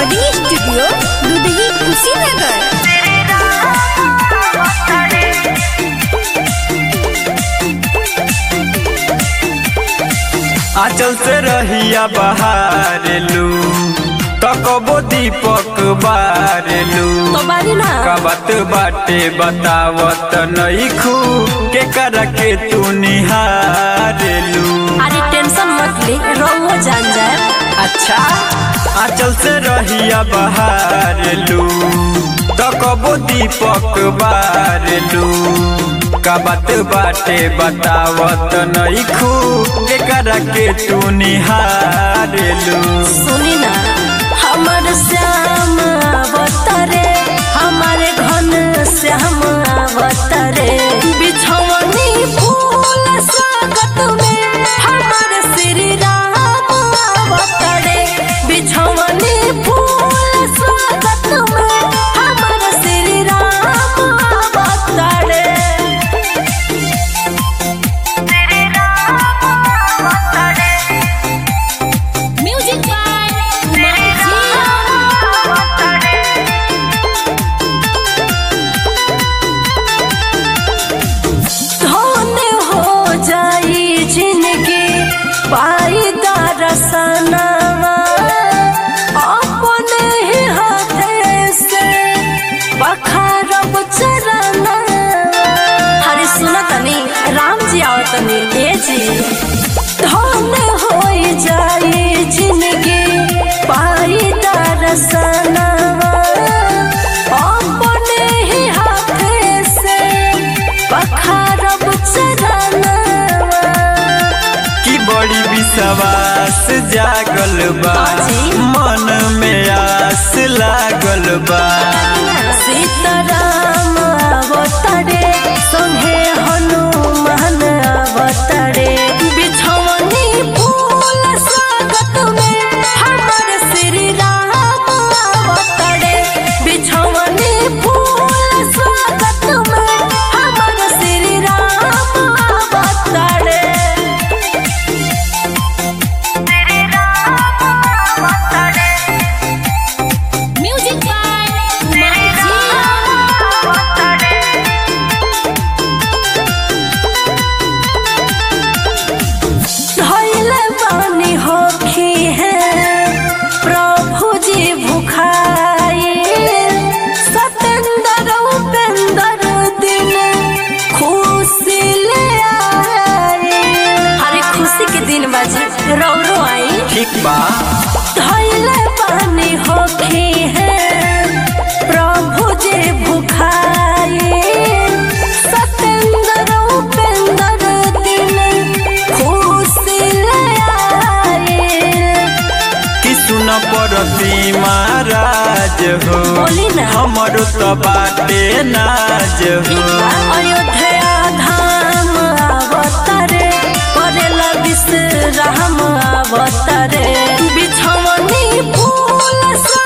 Recording studio Dudhhi Kushinagar आंचल से रहिया बहारेलू तकबो दीपक बारेलू तो बारी ना कबत बाटे बतावत नईखू के कर के तू निहारेलू अरे टेंशन मत ले रहुआ जान जाए अच्छा आंचल से रहिया बहारेलू तकबो दीपक बारेलू कबत बाटे बतावत नईखू के कर के तू निहारेलू सुनी ना हमर श्याम अवतरे हमारे घन श्याम अवतरे बिछवनी फूल स्वागत में हमारे श्री राम अवतरे बिछवनी फूल स्वागत में हमारे श्री राम अवतरे म्यूजिक बाय धन हो जाई जिंदगी पाई दरसनवा अपने ही हाथे से बखारब चरनवा हरे सुना तनी राम जी आओ तनी ए जी धन हो जाई जिंदगी पाई दरसनवा अपने ही हाथे से बखारब चरनवा की बड़ी विश्वास जागल बा बाजी। मन में आस लागल बा सीताराम अवतरे संगे हनुमान अवतरे बिछवनी फूल स्वागत में हमर श्री राम अवतरे बिछवनी फूल स्वागत में हमर श्री राम अवतरे म्यूजिक बाय धैले बानी होखी है प्रभु जी भुखाई सतेंद्र उपेंद्र दिन खुशी ले आए हरे खुशी के दिन बाजी रो रो आई ठीक बा धैले पानी होखी है प्रभु जी भुखाई सतेंद्र उपेंद्र दिन खुशी ले आए कि सुन पड़ती महाराज हो बोली ना। हमरो तो बाटे नाज हो अयोध्या धाम अवतरे करेला विश्राम अवतरे बिछवनी फूल सा